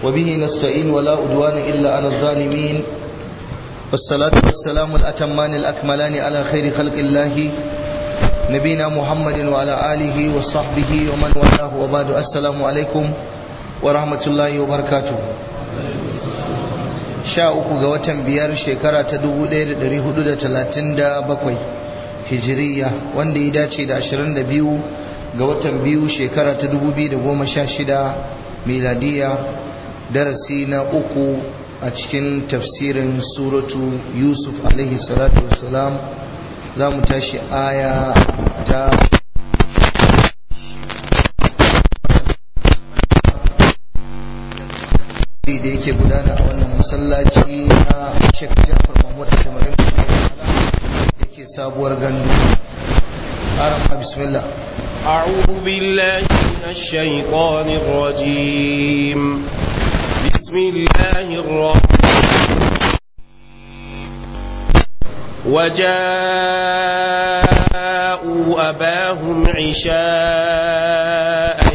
وبه نستعين ولا أدوان إلا على الظالمين والصلاة والسلام الأتمان الأكملان على خير خلق الله نبينا محمد وعلى آله وصحبه ومن والاه وبعد السلام عليكم ورحمة الله وبركاته sha uku ga watan biyar shekara ta dubu ɗaya da ɗari hudu da talatin da bakwai hijiriya wanda ya dace da ashirin da biyu ga watan biyu shekara ta dubu biyu da goma sha shida miladiya darasi na uku a cikin tafsirin suratu yusuf alaihi salatu wassalam za mu tashi aya ta da yake gudana a wannan masallaci na Sheikh Jafar Mahmud Tamarin yake sabuwar gandu arama bismillah أعوذ بالله من الشيطان الرجيم بسم الله الرحمن وجاءوا أباهم عشاء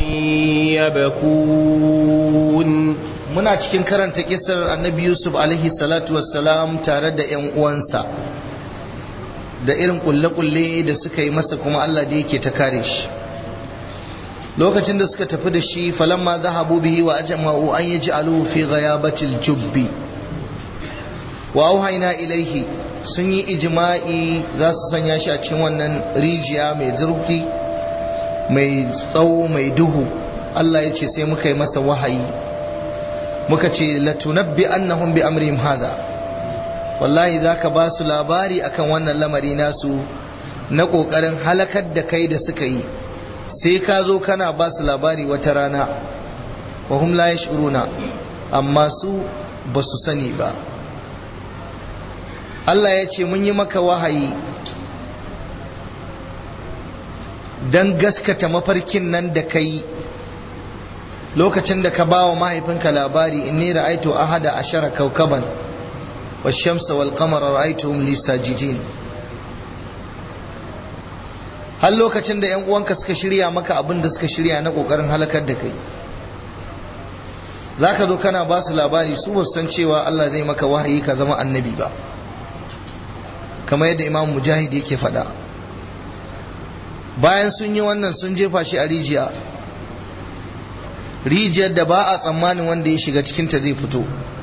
يبكون muna cikin karanta kisar annabi yusuf alaihi salatu wassalam tare da yan uwansa da irin kulle-kulle da suka yi masa kuma allah da yake ta kare shi lokacin da suka tafi da shi falamma zahabu bihi wa ajma'u an yaj'aluhu fi ghayabatil jubbi wa auhayna ilaihi sun yi ijma'i za su sanya shi a cikin wannan rijiya mai zurfi mai tsawo mai duhu Allah ya ce sai muka yi masa wahayi muka ce latunabbi annahum bi amrihim hada wallahi zaka ba su labari akan wannan lamari nasu na kokarin halakar da kai da suka yi sai ka zo kana ba su labari wata rana wa hum la yash'uruna amma su ba su sani ba Allah ya ce mun yi maka wahayi don gaskata mafarkin nan da kai lokacin da ka ba wa mahaifinka labari inni ra'aitu ahada ashara kaukaban wa shamsa wal qamara ra'aituhum li sajidin har lokacin da yan uwanka suka shirya maka abin da suka shirya na kokarin halakar da kai zaka zo kana ba su labari su ba san cewa Allah zai maka wahayi ka zama annabi ba kamar yadda imam mujahid yake faɗa bayan sun yi wannan sun jefa shi a rijiya rijiyar da ba a tsammanin wanda ya shiga cikinta zai fito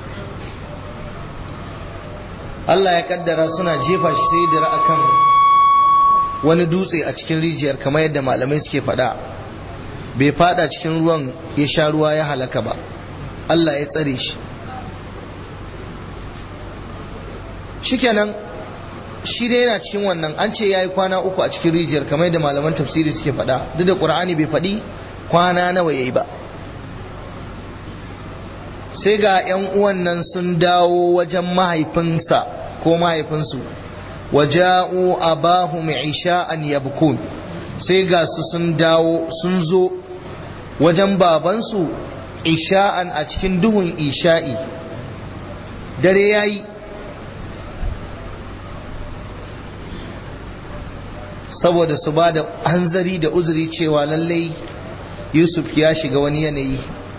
Allah ya kaddara suna jefa shi sai da akan wani dutse a cikin rijiyar kamar yadda malamai suke faɗa bai fada cikin ruwan ya sha ruwa ya halaka ba Allah ya tsare shi shikenan shi dai yana cikin wannan an ce ya yi kwana uku a cikin rijiyar kamar yadda malaman tafsiri suke faɗa duk da ƙur'ani bai faɗi kwana nawa ya yi ba sai ga 'yan uwan nan sun dawo wajen mahaifinsa ko mahaifinsu waja'u abahum isha'an yabkun sai ga su sun dawo sun zo wajen babansu isha'an a cikin duhun isha'i dare yayi saboda su ba da hanzari da uzuri cewa lallai yusuf ya shiga wani yanayi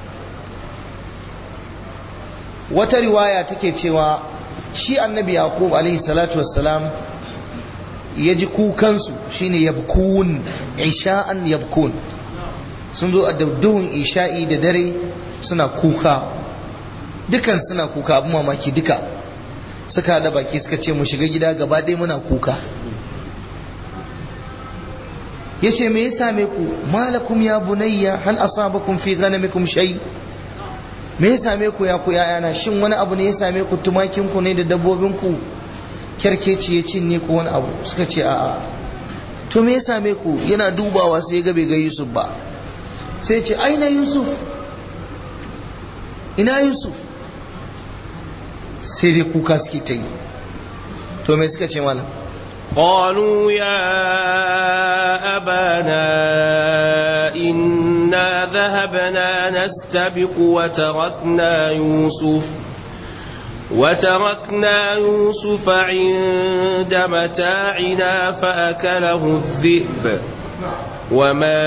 wata riwaya take cewa shi annabi yaqub alaihi salatu wassalam ya ji kukansu shine yabkun isha'an yabkun sun zo a duhun isha'i da dare suna kuka dukan suna kuka abu mamaki duka suka haɗa baki suka ce mu shiga gida gaba ɗaya muna kuka ya ce me ya same ku malakum ya bunayya hal asabakum fi ghanamikum shay me ya same ku ya ku yayana shin wani abu ne ya same ku tumakin ku ne da dabbobin ku kyarkeci ya cinye ku wani abu suka ce a'a to me ya same ku yana dubawa sai ga bai ga Yusuf ba sai ce aina Yusuf ina Yusuf sai dai kuka suke ta yi to me suka ce malam قالوا يا أبانا إنا ذهبنا نستبق وتركنا يوسف وتركنا يوسف عند متاعنا فأكله الذئب وما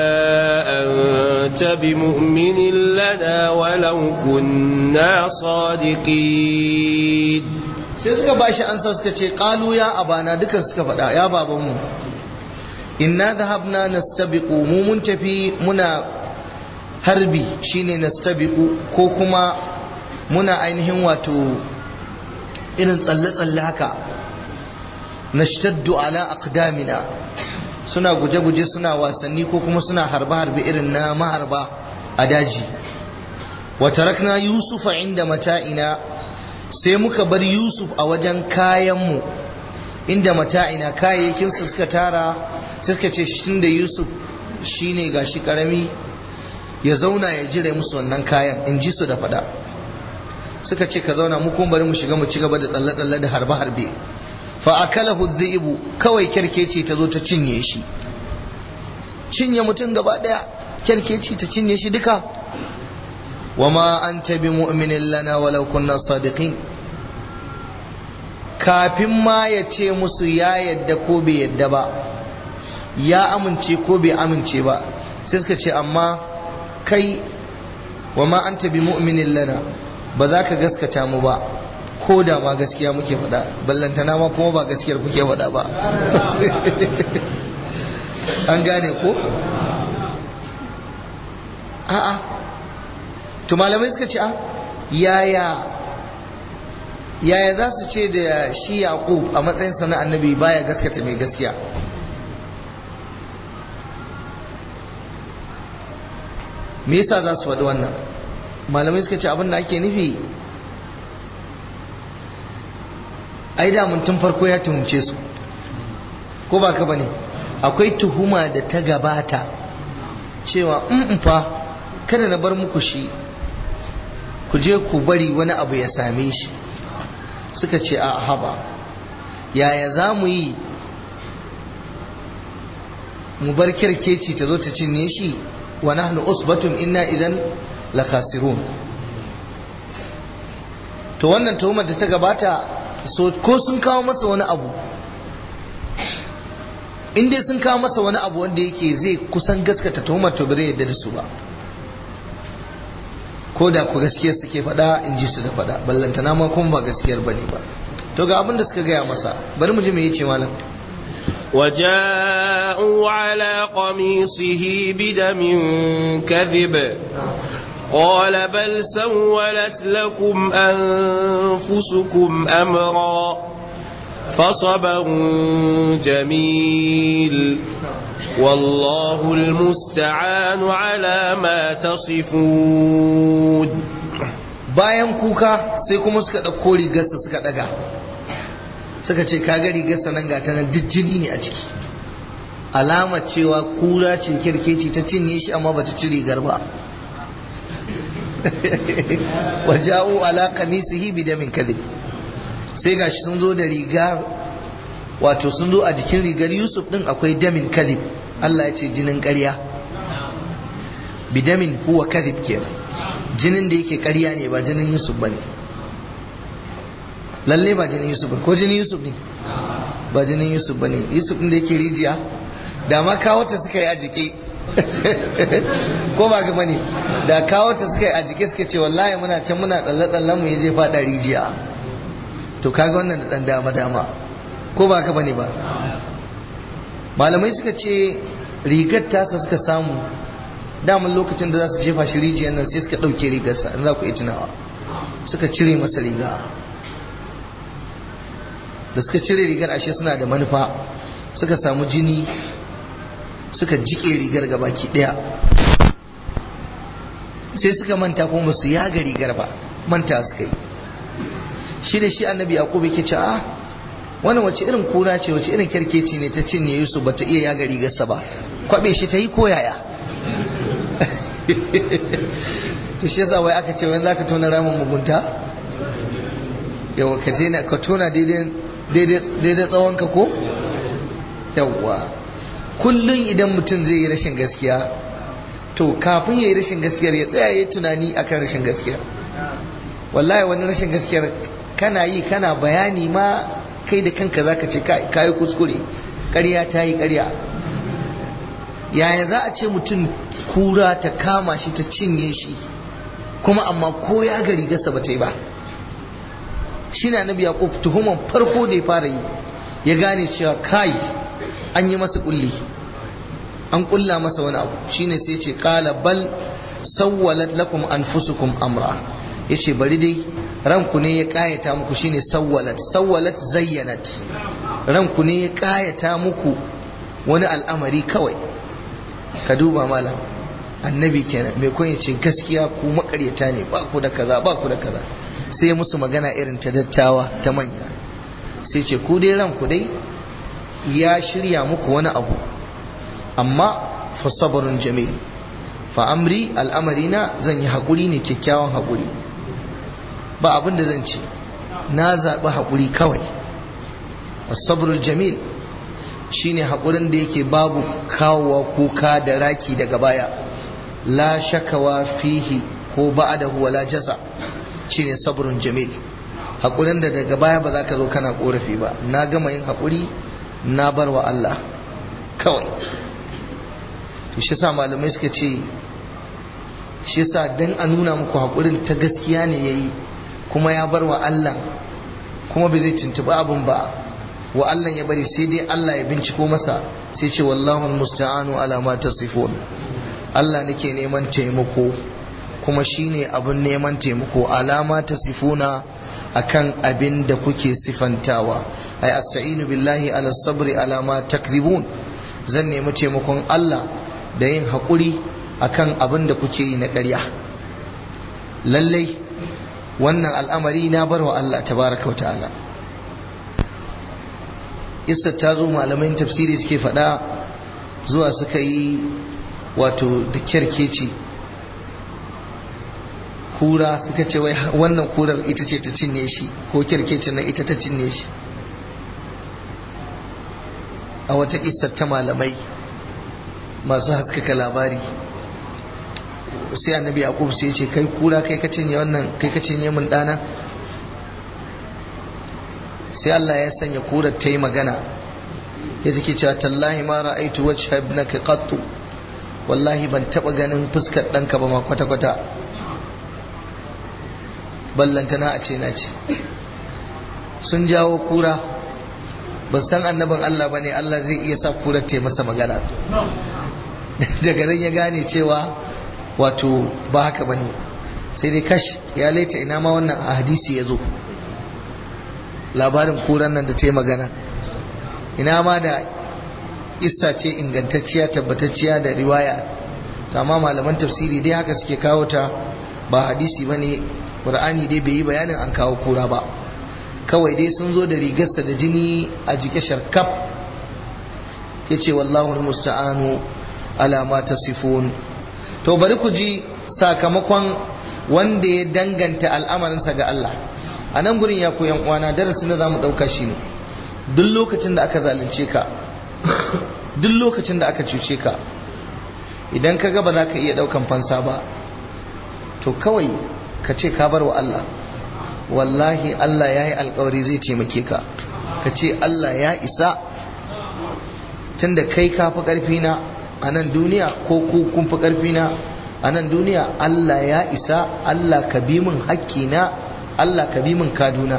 أنت بمؤمن لنا ولو كنا صادقين sai suka bashi ansa suka ce qalu ya abana dukan suka faɗa ya babanmu inna dhahabna nastabiqu mu mun tafi muna harbi shine nastabiqu ko kuma muna ainihin wato irin tsalle-tsalle haka nashtaddu ala aqdamina suna guje-guje suna wasanni ko kuma suna harbe-harbe irin na maharba a daji wa tarakna yusufa inda mata'ina sai muka bar yusuf a wajen kayanmu inda mata'ina kayayyakinsu suka tara sai suka ce shi da yusuf shine gashi karami ya zauna ya jire musu wannan kayan in ji su da fada suka ce ka zauna mu kuma bari mu shiga mu ci gaba da tsalle-tsalle da harbe-harbe fa akalahu dhi'bu kawai kerkeci ta zo ta cinye shi cinye mutum gaba daya kerkeci ta cinye shi duka wama anta bi mu'minin lana walau kunna sadiqin kafin ma ya ce musu ya yadda ko bai yadda ba ya amince ko bai amince ba sai suka ce amma kai wama anta bi mu'minin lana ba za ka gaskata mu ba ko da ma gaskiya muke faɗa ballantana ma kuma ba gaskiyar kuke faɗa ba an gane ko a'a to malamai suka ce a yaya yaya za su ce da shi yaqub a matsayin sana annabi baya gaskata mai gaskiya me yasa za su faɗi wannan malamai suka ce abin da ake nufi ai da mun tun farko ya tuhumce su ko ba ka bane akwai tuhuma da ta gabata cewa in fa kada na bar muku shi ku je ku bari wani abu ya same shi suka ce a haba yaya za mu yi mu bar kirkeci ta zo ta cinye shi wa nahnu usbatun inna idan la khasirun to wannan tuhumar da ta gabata so ko sun kawo masa wani abu in dai sun kawo masa wani abu wanda yake zai kusan gaskata tuhumar to bare yadda da su ba ko da ku gaskiyar suke faɗa in ji su da faɗa ballantana ma kuma ba gaskiyar ba ne ba to ga abin da suka gaya masa bari mu ji me yace malam وجاءوا على قميصه بدم كذب قال بل سولت لكم أنفسكم أمرا فصبر جميل والله المستعان على ما تصفون bayan kuka sai kuma suka ɗauko rigarsa suka ɗaga suka ce kaga rigarsa nan ga ta nan duk jini ne a ciki alamar cewa kura ce kirkeci ta cinye shi amma bata ci rigar ba waja'u ala qamisihi bidamin kadhib sai gashi sun zo da rigar wato sun zo a jikin rigar Yusuf din akwai damin kadhib Allah ya ce jinin ƙarya bidamin huwa kadhib kenan jinin da yake ƙarya ne ba jinin Yusuf bane lalle ba jinin Yusuf ko jinin Yusuf ne ba jinin Yusuf bane Yusuf din da yake rijiya da ma kawo ta suka yi a jike ko ba ga bane da kawo ta suka yi a jike suka ce wallahi muna can muna tsalle tsallen mu yaje fada rijiya to kaga wannan da dan dama dama ko ba ka bane ba malamai suka ce rigar tasa suka samu daman lokacin da za su jefa shi rijiyar nan sai suka ɗauke rigarsa in za ku yi tunawa suka cire masa riga da suka cire rigar ashe suna da manufa suka samu jini suka jike rigar ga baki daya sai suka manta kuma su yaga rigar ba manta suka yi shi da shi annabi yaqub yake ce a wannan wace irin kura ce wace irin kerkeci ne ta cinye yusuf bata iya yaga rigarsa ba kwabe shi ta yi ko yaya to shi yasa wai aka ce wai zaka tona ramin mugunta yawa ka je ka tona daidai tsawon ka ko yawa kullum idan mutum zai yi rashin gaskiya to kafin ya yi rashin gaskiyar ya tsaya ya tunani akan rashin gaskiyar wallahi wani rashin gaskiyar kana yi kana bayani ma kai da kanka zaka ce ka yi kuskure ƙarya ta yi ƙarya yaya za a ce mutum kura ta kama shi ta cinye shi kuma amma ko ya ga rigarsa ba ta yi ba shi na nabi yaƙub tuhuman farko da ya fara yi ya gane cewa kai an yi masa kulli an kulla masa wani abu shine sai ce qala bal sawwalat lakum anfusukum amra yace bari dai ranku ne ya kayata muku shine sawwalat sawwalat zayyanat ranku ne ya kayata muku wani al'amari kawai ka duba malam annabi kenan mai kun ce gaskiya ku makaryata ne ba ku da kaza ba ku da kaza sai musu magana irin ta dattawa ta manya sai ce ku dai ranku dai ya shirya muku wani abu amma fa sabrun jamil fa amri al'amarina zan yi haƙuri ne kyakkyawan haƙuri ba abin da zan ce na zaɓi haƙuri kawai sabrul jamil shine haƙurin da yake babu kawowa kuka da raki daga baya la shakawa fihi ko ba'dahu wala jaza shine sabrun jamil haƙurin da daga baya ba za ka zo kana ƙorafi ba na gama yin haƙuri na bar wa Allah kawai to shi sa malamai suka ce shi sa dan a nuna muku haƙurin ta gaskiya ne yayi kuma ya bar wa Allah kuma bai zai tuntuɓi abin ba wa Allah ya bari sai dai Allah ya binciko masa sai ce wallahu musta'anu ala ma tasifun Allah nake neman taimako kuma shine abin neman taimako alama tasifuna akan abin da kuke sifantawa ay asta'inu billahi ala sabri ala ma takzibun zan nemi taimakon Allah da yin haƙuri akan abin da kuke yi na ƙarya lallai wannan al'amari na barwa Allah tabaraka wa ta'ala Issa ta zo malaman tafsiri suke faɗa zuwa suka yi wato da kyarkeci kura suka ce wai wannan kurar ita ce ta cinye shi ko kyarkecin nan ita ta cinye shi a wata kissar ta malamai masu haskaka labari sai annabi yaqub sai ya ce kai kura kai ka cinye wannan kai ka cinye min dana sai Allah ya sanya kurar ta yi magana ya take cewa tallahi ma ra'aitu wajha ibnaka qattu wallahi ban taba ganin fuskar ɗanka ba ma kwata kwata ballantana a ce na ce sun jawo kura ba san annabin Allah bane Allah zai iya sa kurar ta masa magana daga nan ya gane cewa wato ba haka bane sai dai kash ya laita ina ma wannan a hadisi ya zo labarin kuran nan da ta yi magana ina ma da isa ce ingantacciya tabbatacciya da riwaya amma malaman tafsiri dai haka suke kawo ta ba hadisi bane qur'ani dai bai yi bayanin an kawo kura ba kawai dai sun zo da rigarsa da jini a jike sharkaf yace wallahu musta'anu ala ma tasifun to bari ku ji sakamakon wanda ya danganta al'amarinsa ga Allah a nan gurin ya koyan uwana darasin da zamu dauka shine duk lokacin da aka zalunce ka duk lokacin da aka cuce ka idan ka ga ba za ka iya daukan fansa ba to kawai ka ce ka bar wa Allah wallahi Allah ya yi alkawari zai taimake ka ka ce Allah ya isa tunda kai ka fi ƙarfi na a nan duniya ko ku kun fi ƙarfi na a nan duniya Allah ya isa Allah ka bi min hakkina Allah ka bi min kaduna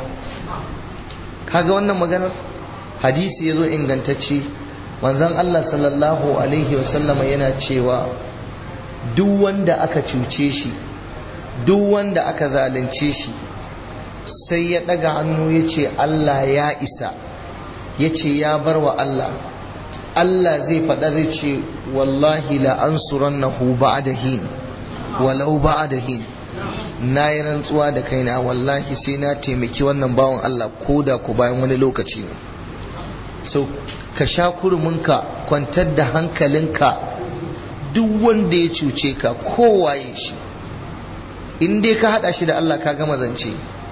kaga wannan maganar hadisi ya zo ingantacce manzon Allah sallallahu alaihi wasallama yana cewa duk wanda aka cuce shi duk wanda aka zalunce shi sai ya ɗaga hannu ya ce Allah ya isa ya ce ya bar wa Allah Allah zai faɗa zai ce wallahi la'ansuran na hu hin walau hin na yi rantsuwa da kaina wallahi sai na taimaki wannan bawan Allah ko da ku bayan wani lokaci ne so ka sha kurminka kwantar da hankalinka duk wanda ya cuce ka kowaye shi in dai ka hada shi da Allah ka gama zance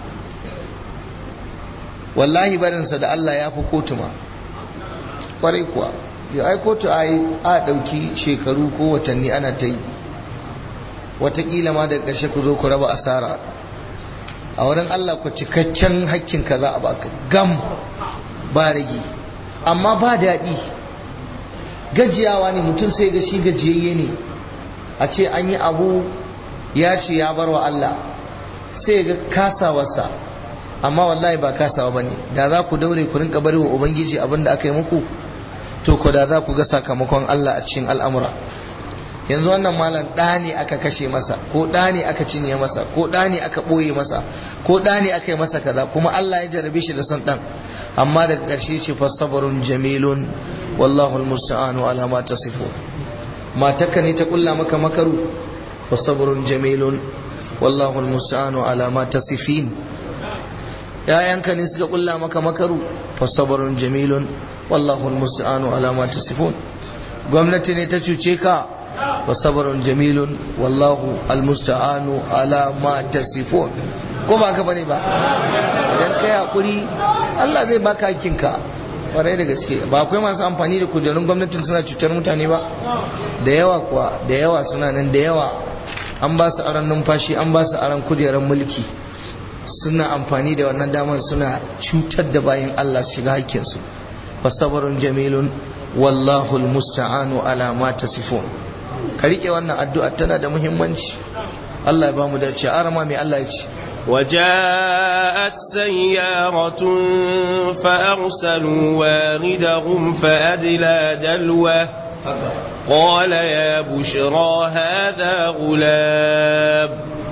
wallahi barinsa da Allah ya fi kotu ma kwarai kuwa ya ai kotu a a ɗauki shekaru ko watanni ana ta yi watakila ma daga ƙarshe ku zo ku raba asara a wurin Allah ku cikakken hakkin ka za a baka gam ba rage amma ba daɗi gajiyawa ne mutum sai ga shi gajiyayye ne a ce an yi abu ya ce ya bar wa Allah sai ga kasawarsa amma wallahi ba kasawa bane da za ku daure ku rinka bari wa ubangiji abin da aka yi muku to ko da za ku ga sakamakon Allah a cikin al'amura yanzu wannan malam ɗa ne aka kashe masa ko ɗa ne aka cinye masa ko ɗa ne aka ɓoye masa ko ɗa ne aka yi masa kaza kuma Allah ya jarabe shi da son ɗan amma daga ƙarshe ce fa sabarun jamilun wallahu almusta'anu ala ma tasifu matarka ne ta kulla maka makaru fa sabarun jamilun wallahu almusta'anu ala ma tasifin yayanka ne suka kulla maka makaru fa sabarun jamilun wallahu almusta'anu ala ma tasifun gwamnati ne ta cuce ka wa sabarun jamilun wallahu almusta'anu ala ma tasifun ko ba ka bane ba idan kai hakuri Allah zai baka hakinka kwarai da gaske ba akwai masu amfani da kujerun gwamnatin suna cutar mutane ba da yawa kuwa da yawa suna nan da yawa an ba su aran numfashi an ba su aran kujerar mulki suna amfani da wannan damar suna cutar da bayan Allah su shiga hakkinsu fasabarun jamilun wallahu almusta'anu ala ma tasifun ka rike wannan addu'a tana da muhimmanci Allah ya bamu dace arama mai Allah ya ce وجاءت سيارة فأرسلوا واردهم فأدلى دلوه قال يا بشرى هذا غلام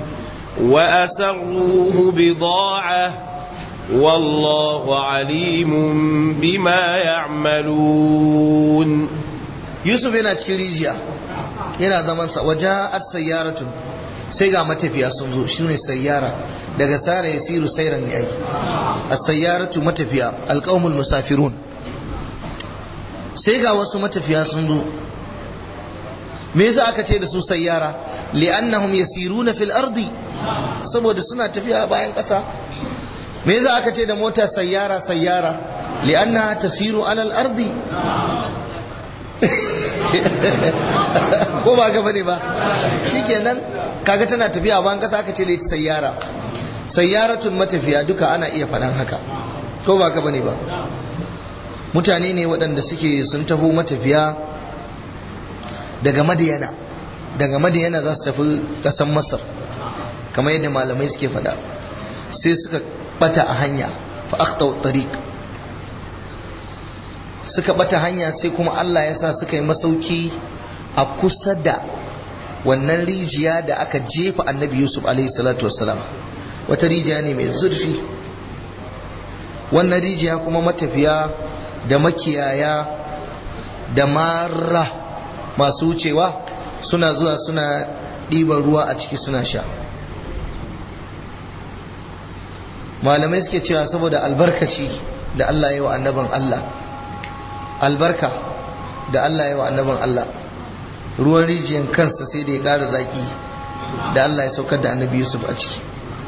وأسروه بضاعة والله عليم بما يعملون Yusuf yana cikin rijiya yana zamansa waja'at sayyaratun sai ga matafiya sun zo shine sayyara daga sara yasiru sairan ne ai as-sayyaratu matafiya alqaumul musafirun sai ga wasu matafiya sun zo me yasa aka ce da su sayyara li'annahum yasiruna fil ardi saboda suna tafiya bayan ƙasa me yasa aka ce da mota sayyara sayyara li'annaha tasiru alal ardi ko ba ka bane ba shikenan kaga tana tafiya bayan ƙasa aka ce da ita sayyara sayyaratun matafiya duka ana iya faɗan haka ko ba ka bane ba mutane ne waɗanda suke sun taho matafiya daga madiyana daga madiyana za su tafi ƙasar masar kamar yadda malamai suke faɗa sai suka bata a hanya fa akhtau tariq suka bata hanya sai kuma Allah ya sa suka yi masauki a kusa da wannan rijiya da aka jefa annabi Yusuf alaihi salatu wassalam wata rijiya ne mai zurfi wannan rijiya kuma matafiya da makiyaya da mara masu wucewa suna zuwa suna ɗiban ruwa a ciki suna sha malamai suke cewa saboda albarkaci da Allah ya wa annaban Allah albarka da Allah ya wa annaban Allah ruwan rijiyan kansa sai da ya ƙara zaƙi da Allah ya saukar da annabi Yusuf a ciki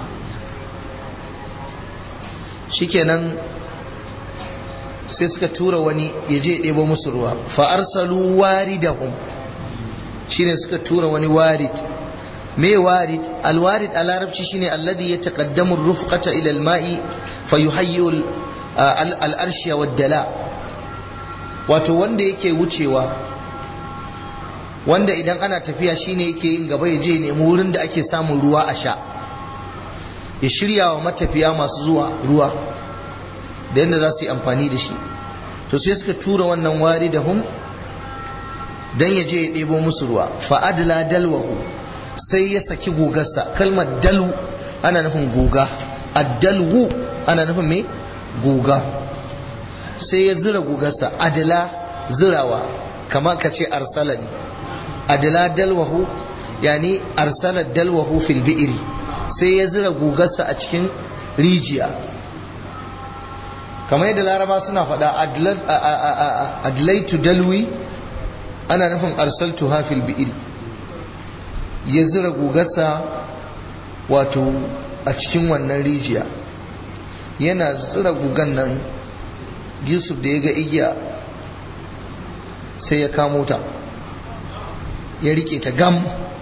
shikenan sai suka tura wani ya je ɗebo musu ruwa fa'arsalu waridahum shine suka tura wani warid me warid alwarid a larabci shine alladhi ya taqaddamu rufqata ila alma'i fa yuhayyi al-arshiya wad-dala wato wanda yake wucewa wanda idan ana tafiya shine yake yin gaba ya je nemi wurin da ake samun ruwa a sha ya shirya wa matafiya masu zuwa ruwa da yadda za su yi amfani da shi to sai suka tura wannan wari da hum don ya je ya ɗebo musu ruwa fa'adla dalwahu sai ya saki gugarsa kalmar dalu ana nufin guga addalwu ana nufin me guga sai ya zira gugarsa adala zirawa kamar ka ce arsala ne adala dalwahu yani arsala dalwahu fil bi'iri sai ya zira gugarsa a cikin rijiya kamar yadda laraba suna faɗa adlaitu dalwi ana nufin arsaltu hafil bi'iri ya zira gugarsa wato a cikin wannan rijiya yana zira gugan nan yusuf da ya ga igiya sai ya kamo ta ya rike ta gam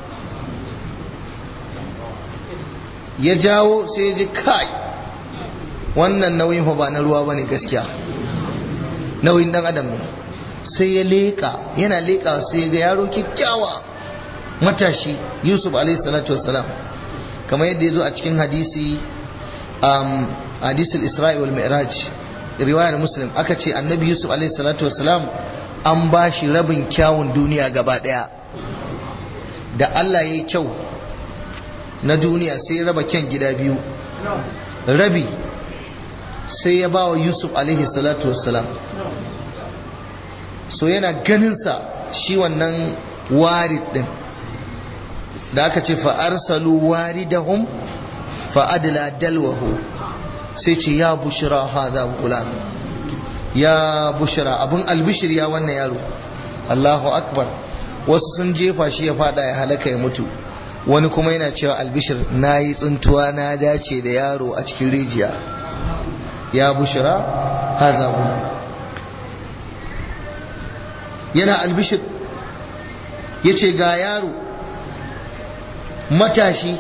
ya jawo sai ya ji kai wannan nauyin fa ba na ruwa bane gaskiya nauyin dan adam ne sai ya leƙa yana leƙa sai ga yaro kyakkyawa matashi yusuf alaihi salatu wassalam kamar yadda ya zo a cikin hadisi um, hadisul isra'i wal mi'raj riwayar muslim aka ce annabi yusuf alaihi salatu wassalam an ba shi rabin kyawun duniya gaba daya da allah ya yi kyau na duniya sai ya raba kyan gida biyu rabi sai ya ba wa yusuf alaihi salatu wassalam so yana ganinsa shi wannan warid din da aka ce fa'arsalu waridahum fa'adila dalwahu sai ce ya bushira hada gulam ya bushira abin albishir ya wannan yaro Allahu akbar wasu sun jefa shi ya fada ya halaka ya mutu wani kuma yana cewa albishir na yi tsintuwa na dace da yaro a cikin rijiya ya bushira haza gulam yana albishir ya ce ga yaro matashi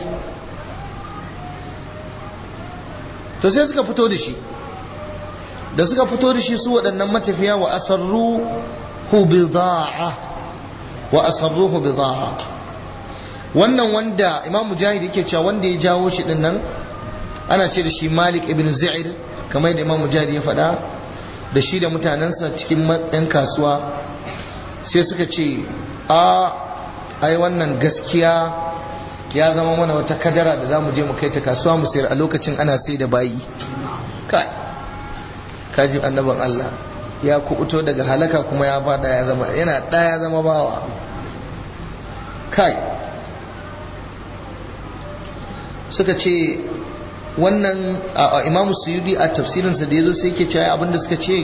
to sai suka fito da shi da suka fito da shi su waɗannan matafiya wa asarruhu bida'a wa asarruhu bida'a wannan wanda imam mujahid yake cewa wanda ya jawo shi din nan ana ce da shi malik ibn za'ir kamar da imam mujahid ya faɗa da shi da mutanensa cikin ɗan kasuwa sai suka ce a ai wannan gaskiya ya zama mana wata kadara da za mu je mu kai ta kasuwa mu sayar a lokacin ana sai da bayi kai kaji annaban Allah ya kubuto daga halaka kuma ya fada ya zama yana da ya zama bawa kai suka ce wannan imamu suyudi a tafsirinsa da ya zo sai ke cewa abinda suka ce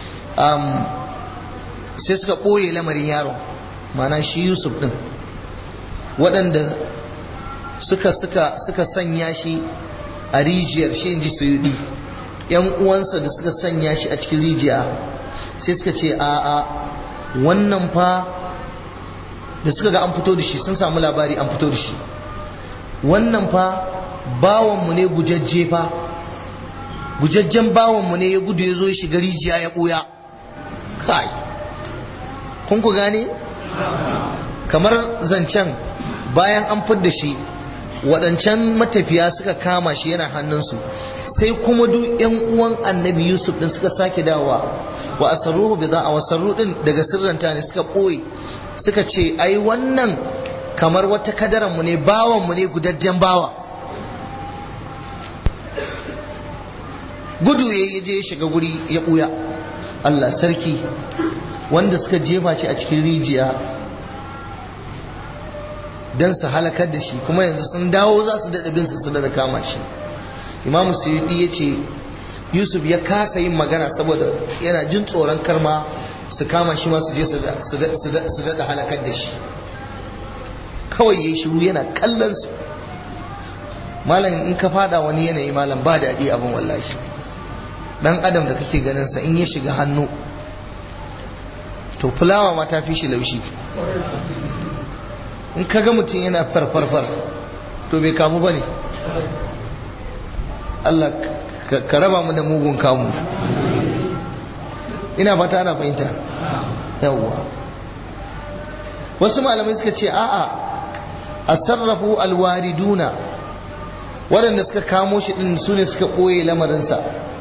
sai suka ɓoye lamarin yaron mana shi yusuf ɗin waɗanda suka suka suka sanya shi a rijiyar shi inji suyudi yan uwansa da suka sanya shi a cikin rijiya sai suka ce a a wannan fa da suka ga an fito da shi sun samu labari an fito da shi wannan fa bawanmu ne gujajje fa gujajjen bawanmu ne ya gudu ya zo ya shiga rijiya ya ɓuya kai kun ku gane kamar zancen bayan an fidda shi waɗancan matafiya suka kama shi yana hannunsu sai kuma duk yan uwan annabi yusuf din suka sake dawowa wa asarruhu bi a wasarru din daga sirranta ne suka ɓoye suka ce ai wannan kamar wata kadaran mu ne bawan mu ne gudajjen bawa gudu ya je ya shiga guri ya ɓuya Allah sarki wanda suka jefa shi a cikin rijiya don su halakar da shi kuma yanzu sun dawo za su daɗa binsu su da kama shi imamu suyudi ya ce yusuf ya kasa yin magana saboda yana jin tsoron karma su kama shi ma su je su daɗa halakar da shi kawai ya yi shiru yana kallon su malam in ka fada wani yanayi malam ba daɗi abin wallahi dan adam da kake ganin sa in ya shiga hannu to fulawa ma ta fi shi laushi in ka ga mutum yana farfarfar to bai kamu ba ne Allah ka raba mu da mugun kamu ina fata ana fahimta yawwa wasu malamai suka ce a'a a sarrafu alwariduna waɗanda suka kamo shi ɗin su ne suka ɓoye lamarinsa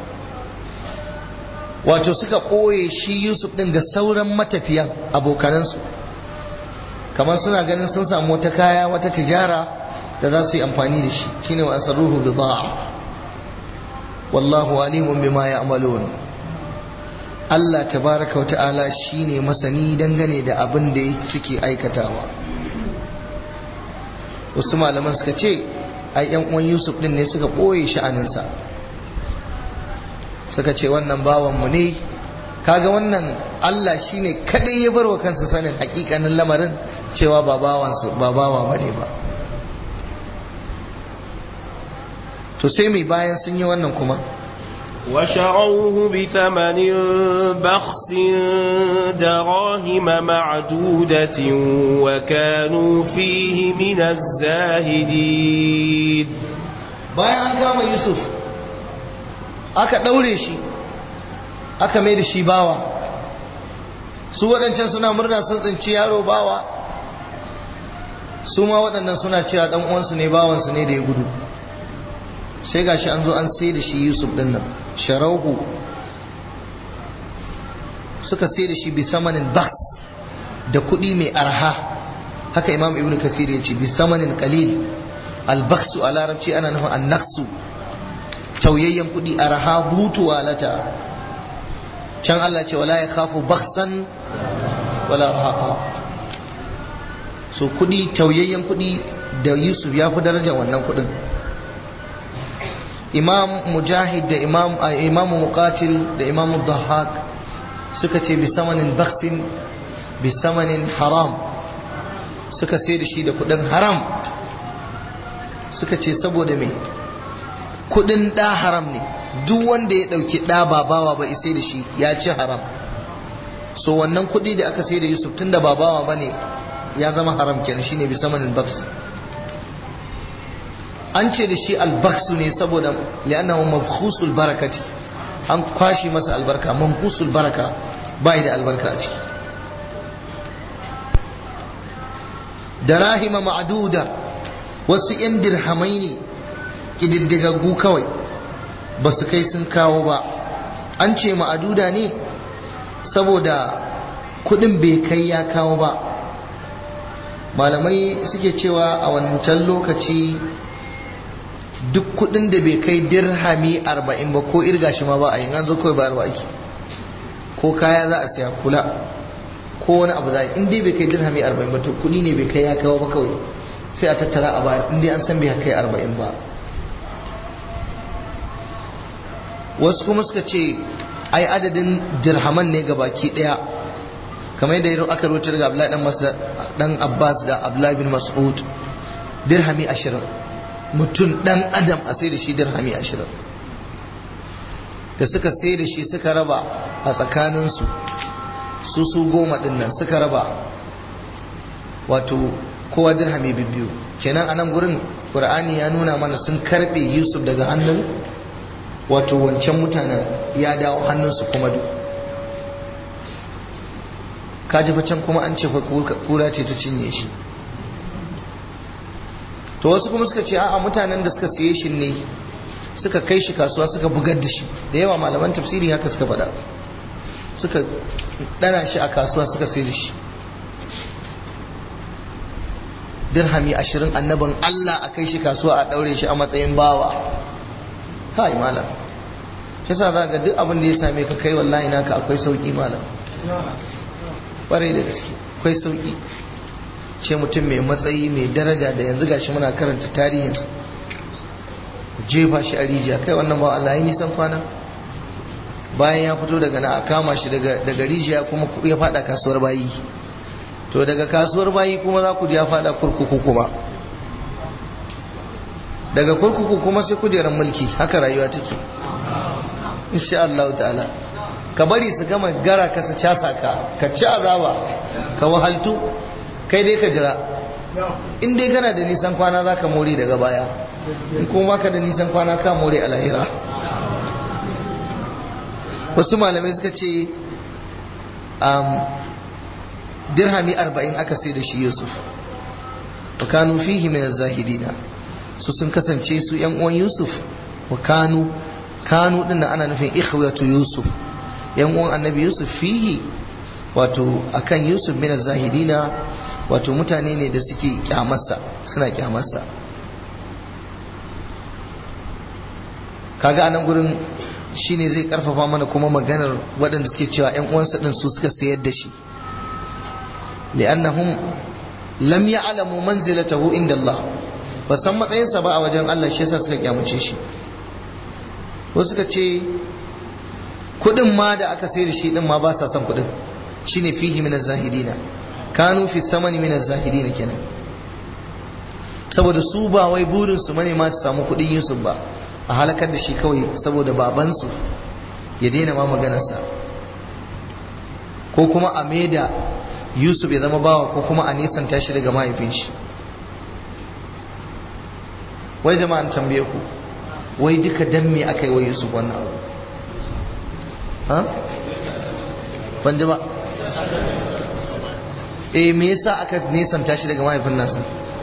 wato suka ɓoye shi yusuf ɗin ga sauran matafiyan abokanansu kamar suna ganin sun samu wata kaya wata tijara da za su yi amfani da shi shine wa asarruhu bida'a wallahu alimun bima ya'malun Allah tabaraka wa ta'ala shine masani dangane da abin da suke aikatawa wasu malaman suka ce ai yan uwan Yusuf din ne suka boye sha'aninsa suka ce wannan bawanmu ne kaga wannan Allah shine kadai ya barwa kansa sanin hakikanin lamarin cewa ba bawansu ba bawa bane ba to sai mai bayan sun yi wannan kuma وشروه بثمن بخس دراهم معدودة وكانوا فيه من الزاهدين bayan an kama Yusuf aka ɗaure shi aka mai da shi bawa su waɗancan suna murna sun tsinci yaro bawa su ma waɗannan suna cewa ɗan uwansu ne bawansu ne da ya gudu sai gashi an zo an sai da shi yusuf ɗin nan sharauhu suka sai da shi bi samanin bas da kuɗi mai arha haka imam ibn kathir ya ce bi samanin qalil albaksu a larabci ana nufin annaksu tauyayyen kuɗi arha butu walata can Allah ce wala ya kafu baksan wala rahaqa so kuɗi tauyayyen kuɗi da yusuf ya fi daraja wannan kuɗin imam mujahid da imam imam muqatil da imam dhahak suka ce bi samanin baksin bi samanin haram suka sai da shi da kudin haram suka ce saboda me kudin da haram ne duk wanda ya dauki da babawa ba isai da shi ya ci haram so wannan kudi da aka sai da yusuf tun da babawa ba ne ya zama haram kenan shine bi samanin baks an ce da shi albaksu ne saboda li'annahu mabkhusul barakati an kwashi masa albarka mamkusul baraka bai da albarka a ciki darahima ma'aduda wasu 'yan dirhamai ne ƙididdigaggu kawai ba su kai sun kawo ba an ce ma'aduda ne saboda kudin bai kai ya kawo ba malamai suke cewa a wancan lokaci duk kudin da bai kai dirhami arba'in ba ko irga shi ma ba a yi an zo kawai bayarwa ake ko kaya za a siya kula ko wani abu za a yi in dai bai kai dirhami arba'in ba to kudi ne bai kai ya kawo ba kawai sai a tattara a bayar in dai an san bai kai arba'in ba wasu kuma suka ce ai adadin dirhaman ne baki daya kamar yadda aka rubuta daga Abdullahi dan Mas'ud dan Abbas da Abdullahi bin Mas'ud dirhami 20 mutum dan adam a sai da shi dirhami 20 da suka sai da shi suka raba a tsakaninsu su su goma din nan suka raba wato kowa dirhami biyu kenan a nan gurin Qur'ani ya nuna mana sun karbe Yusuf daga hannun wato wancan mutanen ya dawo hannunsu kuma duk kaji can kuma an ce kura ce ta cinye shi to wasu kuma suka ce a'a mutanen da suka siye shi ne suka kai shi kasuwa suka bugar da shi da yawa malaman tafsiri haka suka faɗa suka ɗana shi a kasuwa suka sayar da shi dirhami ashirin annabin Allah a kai shi kasuwa a ɗaure shi a matsayin bawa kai malam shi sa za ga duk abin da ya same ka kai wallahi naka akwai sauki malam ƙwarai da gaske akwai sauki ce mutum mai matsayi mai daraja da yanzu gashi muna karanta tarihinsa jefa shi a rijiya kai wannan ba Allah ya nisan kwana bayan ya fito daga na a kama shi daga rijiya kuma ya fada kasuwar bayi to daga kasuwar bayi kuma za ku ji ya fada kurkuku kuma daga kurkuku kuma sai kujerar mulki haka rayuwa take insha Allah ta'ala ka bari su gama gara ka su casa ka ka ci azaba ka wahaltu kai dai ka jira in dai kana da nisan kwana za ka more daga baya in kuma ka da nisan kwana ka more a lahira wasu malamai suka ce dirhami arba'in aka sai da shi yusuf wa kanu fihi min zahidina su sun kasance su yan uwan yusuf wa kanu kanu din ana nufin ikhwatu yusuf yan uwan annabi yusuf fihi wato akan yusuf min zahidina wato mutane ne da suke kyamarsa suna kyamarsa kaga anan gurin shine zai karfafa mana kuma maganar waɗanda suke cewa yan uwansa din su suka sayar da shi li'annahum lam ya'lamu manzilatahu inda Allah ba san matsayinsa ba a wajen Allah shi yasa suka kyamace shi wasu suka ce kudin ma da aka sai da shi din ma ba sa son kudin shine fihi min zahidina kanu fi samani min zahidina kenan saboda su ba wai burin su mane ma su samu kudin Yusuf ba a halakar da shi kawai saboda babansu ya daina ma maganarsa ko kuma a maida Yusuf ya zama bawa ko kuma a nisanta shi daga mahaifin shi wai jama'an tambaye ku wai duka dan me aka yi wa Yusuf wannan abu ha ban ji ba eh me yasa aka nesanta shi daga mahaifin nasa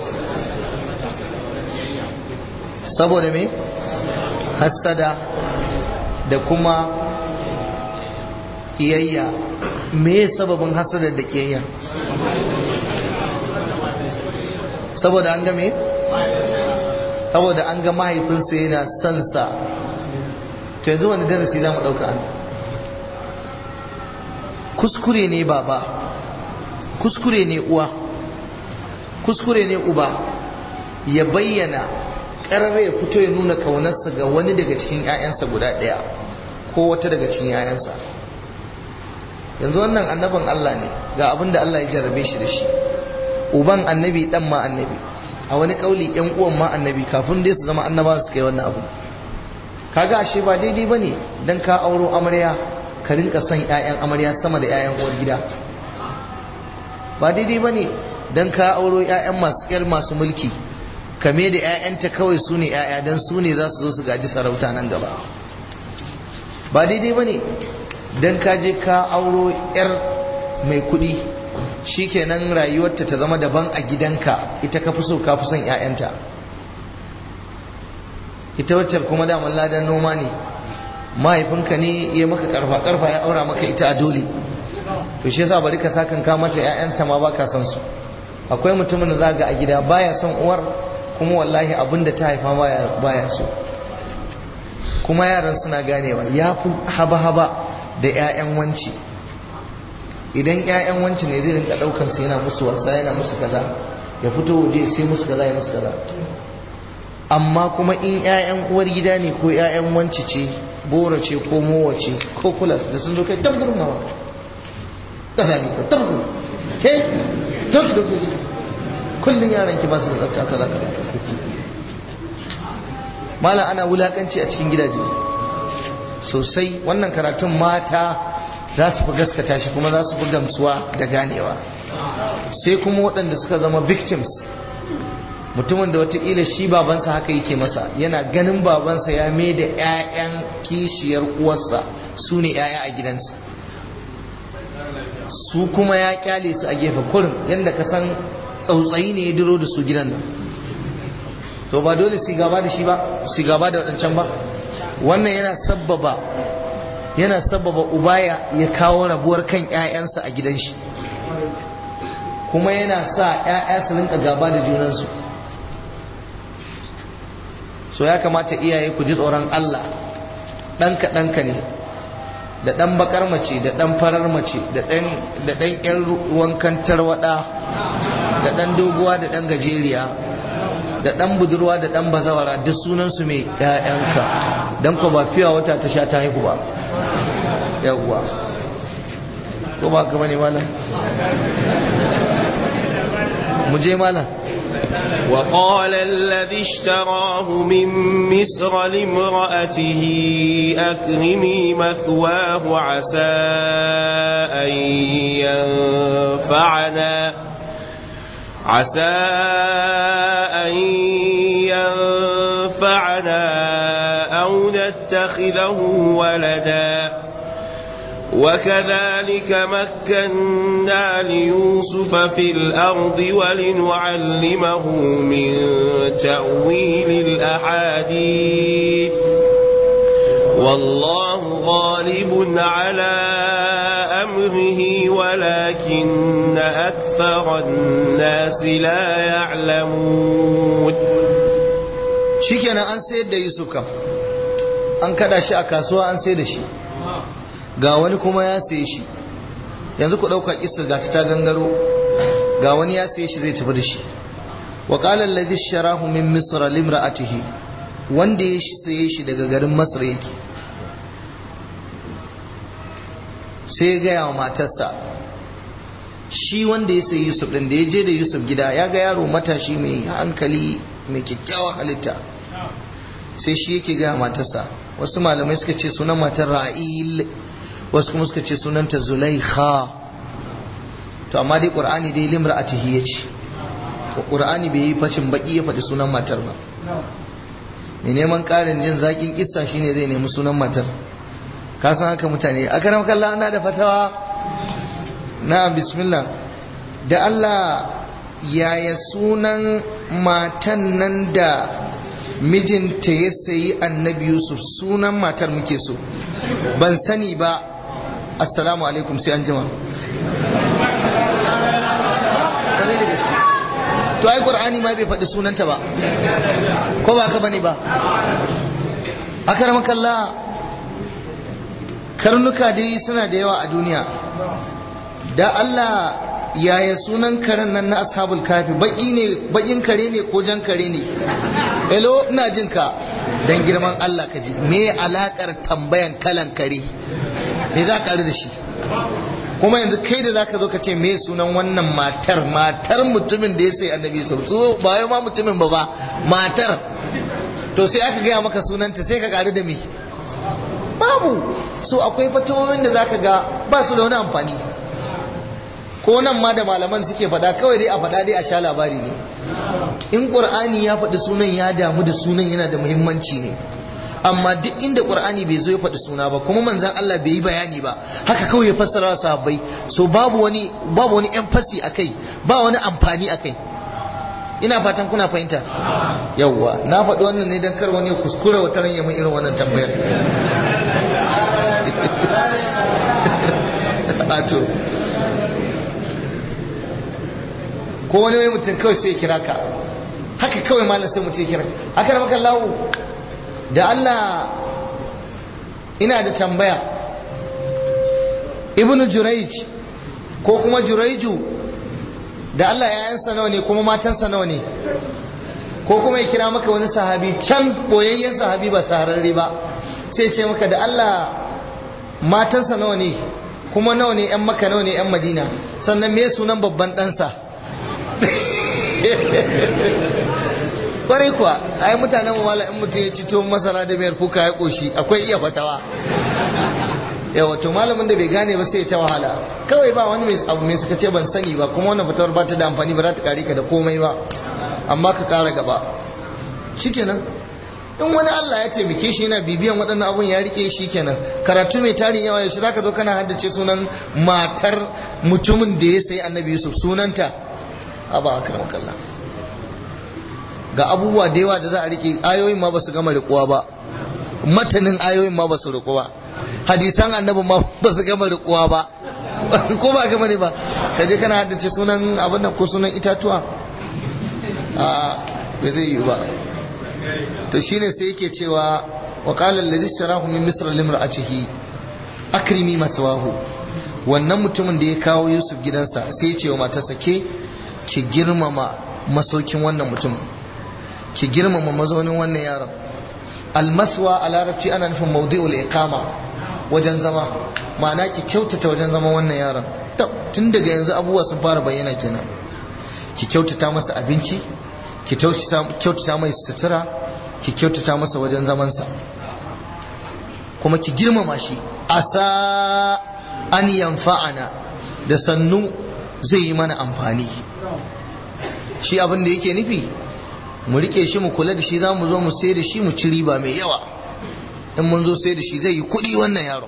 saboda me hassada da kuma kiyayya me sababin hassada da kiyayya saboda an ga me saboda an ga mahaifinsa yana son sa to yanzu wani darasi za mu ɗauka an kuskure ne baba kuskure ne uwa kuskure ne uba ya bayyana ƙarar ya fito ya nuna kaunarsa ga wani daga cikin 'ya'yansa guda ɗaya ko wata daga cikin 'ya'yansa yanzu wannan annabin Allah ne ga abin da Allah ya jarrabe shi da shi uban annabi dan ma annabi a wani kauli yan uwan ma annabi kafin dai su zama annabawa su kai wannan abu kaga ashe ba daidai bane dan ka auro amarya ka rinka son ƴaƴan amarya sama da ƴaƴan uwar gida ba daidai bane dan ka auro ƴaƴan masu ƴar masu mulki kame da ƴaƴanta kawai su ne ƴaƴa dan su ne za su zo su gaji sarauta nan gaba ba daidai bane dan ka je ka auro ƴar mai kuɗi shikenan rayuwarta ta zama daban a gidanka ita ka fi so ka fi son ƴaƴanta ita wacce kuma da ladan noma ne mahaifinka ne ya maka karfa karfa ya aura maka ita a dole to shi yasa bari ka sakan ka mata ƴaƴanta ma baka son su akwai mutumin da zaga a gida baya son uwar kuma wallahi abin da ta haifa baya baya so kuma yaran suna ganewa ya fi haba haba da ƴaƴan wanci idan ƴaƴan wanci ne zai rinka ɗaukar su yana musu wasa yana musu kaza ya fito waje sai musu kaza ya musu kaza amma kuma in 'ya'yan uwar gida ne ko 'ya'yan wanci ce bora ce ko mowa ce ko kulas da sun zo kai tabgurin mawa ƙasa ne ka tabgur ke tabgur kullum yaran ki ba su da tsafta kaza kaza mala ana wulakanci a cikin gidaje sosai wannan karatun mata za su fi gaskata shi kuma za su fi gamsuwa da ganewa sai kuma waɗanda suka zama victims mutumin da watakila shi babansa haka yake masa yana ganin babansa ya mai da 'ya'yan kishiyar uwarsa su ne 'ya'ya a gidansa su kuma ya kyale su a gefe kurin yadda ka san tsautsayi ne ya duro da su gidan nan to ba dole su gaba da shi ba su gaba da waɗancan ba wannan yana sabbaba yana sabbaba ubaya ya kawo rabuwar kan 'ya'yansa a gidan shi kuma yana sa 'ya'ya su rinka gaba da junansu so ya kamata iyaye ku ji tsoron Allah ɗanka ɗanka ne da ɗan bakar mace da ɗan farar mace da ɗan ƴan wankan tarwaɗa da ɗan doguwa da ɗan gajeriya da ɗan budurwa da ɗan bazawara duk sunansu mai ‘ya'yanka don ko ba fiya wata ta sha ta haihu ba yawwa ko ba ka bane malam mu je malam وقال الذي اشتراه من مصر لامرأته أكرمي مثواه عسى أن ينفعنا عسى أن ينفعنا أو نتخذه ولدا وكذلك مكنا ليوسف في الأرض ولنعلمه من تأويل الأحاديث والله غالب على أمره ولكن أكثر الناس لا يعلمون shikenan an sayar da Yusuf kam an kada shi a kasuwa an sayar da shi ga wani kuma ya saye shi yanzu ku ɗauka kisar ga ta gangaro ga wani ya saye shi zai tafi da shi wa qala alladhi sharahu min misra limra'atihi wanda ya saye shi daga garin masar yake sai ya gaya wa matarsa shi wanda ya sayi yusuf din da ya je da yusuf gida ya ga yaro matashi mai hankali mai kyakkyawan halitta sai shi yake gaya matarsa wasu malamai suka ce sunan matar ra'il wasu kuma suka ce sunanta zulaikha to amma dai qur'ani dai limra'atihi yace to qur'ani bai yi fashin baki ya faɗi sunan matar ba mai neman ƙarin jin zaƙin kissa shine zai nemi sunan matar ka san haka mutane a karam kallon ana da fatawa na bismillah da Allah yaya sunan matan nan da mijinta ya sayi annabi yusuf sunan matar muke so ban sani ba assalamu alaikum sai an jima to ai qur'ani ma bai faɗi sunanta ba ko ba ka bane ba akramakallah karnuka dai suna da yawa a duniya da Allah yaya sunan karen nan na ashabul kafi baki ne bakin kare ne ko jan kare ne hello ina jin ka dan girman Allah ka ji me alakar tambayan kalan kare me za ka da shi kuma yanzu kai da zaka zo ka ce me sunan wannan matar matar mutumin da ya sai annabi su ba wai ma mutumin ba ba matar to sai aka gaya maka sunanta sai ka karu da me babu so akwai fatawoyin da zaka ga ba su da wani amfani ko nan ma da malaman suke faɗa kawai dai a faɗa dai a sha labari ne in ƙur'ani ya faɗi sunan ya damu da sunan yana da muhimmanci ne amma duk inda ƙur'ani bai zo ya faɗi suna ba kuma manzan Allah bai yi bayani ba haka kawai ya fassara wa sahabbai so babu wani babu wani emphasis akai ba wani amfani akai ina fatan kuna fahimta yawwa na faɗi wannan ne don kar wani ya kuskura wata ran ya mun irin wannan tambayar ato ko wani wai mutum kawai sai ya kira ka haka kawai malam sai mutum ya kira haka da maka lawo da Allah ina da tambaya ibnu juraij ko kuma juraiju da Allah yayansa nawa ne kuma matansa nawa ne ko kuma ya kira maka wani sahabi can boyayyen sahabi ba sahararre ba sai ce maka da Allah matansa nawa ne kuma nawa ne 'yan maka nawa ne 'yan madina sannan me sunan babban ɗansa kwarai kuwa ai mutanen wala in mutum ya ci tuwon masara da mayar kuka ya koshi akwai iya fatawa yawa to malamin da bai gane ba sai ya ta wahala kawai ba wani mai abu mai suka ce ban sani ba kuma wannan fatawar ba ta da amfani ba za ta kare ka da komai ba amma ka kara gaba shikenan in wani Allah ya taimake shi yana bibiyan waɗannan abun ya rike shi kenan karatu mai tarin yawa yaushe zaka zo kana haddace sunan matar mutumin da ya sayi annabi Yusuf sunanta aba akramakallah ga abubuwa da yawa da za a rike ayoyin ma ba su gama rikuwa ba matanin ayoyin ma ba su riku ba hadisan annabi ma ba su gama rikuwa ba ko ba gama ne ba ka je kana haddace sunan abin nan ko sunan itatuwa a bai zai yi ba to shine sai yake cewa wa qala alladhi ishtarahu min misr limra'atihi akrimi matwahu wannan mutumin da ya kawo Yusuf gidansa sai ya ce wa matarsa ke ki girmama masaukin wannan mutum ki girmama mazaunin wannan yaron almaswa a larabci ana nufin maudi'ul iqama wajen zama ma'ana ki kyautata wajen zama wannan yaron tun daga yanzu abubuwa sun fara bayyana kenan ki kyautata masa abinci ki kyautata mai sutura ki kyautata masa wajen zamansa kuma ki girmama shi asa an yanfa'ana da sannu zai yi mana amfani shi abin da yake nufi mu rike shi mu kula da shi za mu zo mu sai da shi mu ci riba mai yawa in mun zo sai da shi zai yi kuɗi wannan yaro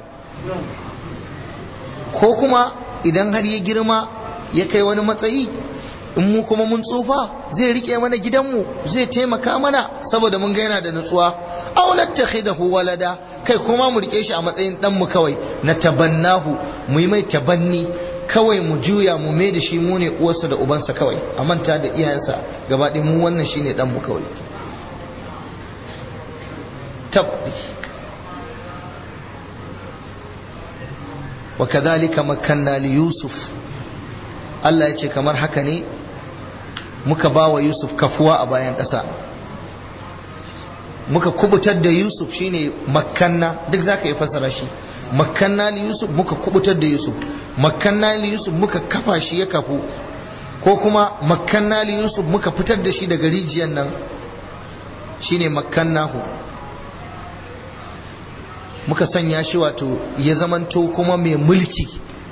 ko kuma idan har ya girma ya kai wani matsayi in mu kuma mun tsufa zai rike mana gidanmu zai taimaka mana saboda mun ga yana da nutsuwa aw nattakhidahu walada kai kuma mu rike shi a matsayin dan mu kawai na tabannahu mu yi mai tabanni kawai mu juya mu mai da shi mu ne uwarsa da ubansa kawai a manta da iyayensa gaba ɗaya mu wannan shine dan mu kawai tabbi wa kadhalika makanna li yusuf Allah ya ce kamar haka ne muka ba wa Yusuf kafuwa a bayan ƙasa muka kubutar da Yusuf shine makanna duk zaka yi fasara shi makanna li Yusuf muka kubutar da Yusuf makanna li Yusuf muka kafa shi ya kafu ko kuma makanna li Yusuf muka fitar da shi daga rijiyar nan shine makannahu muka sanya shi wato ya zamanto kuma mai mulki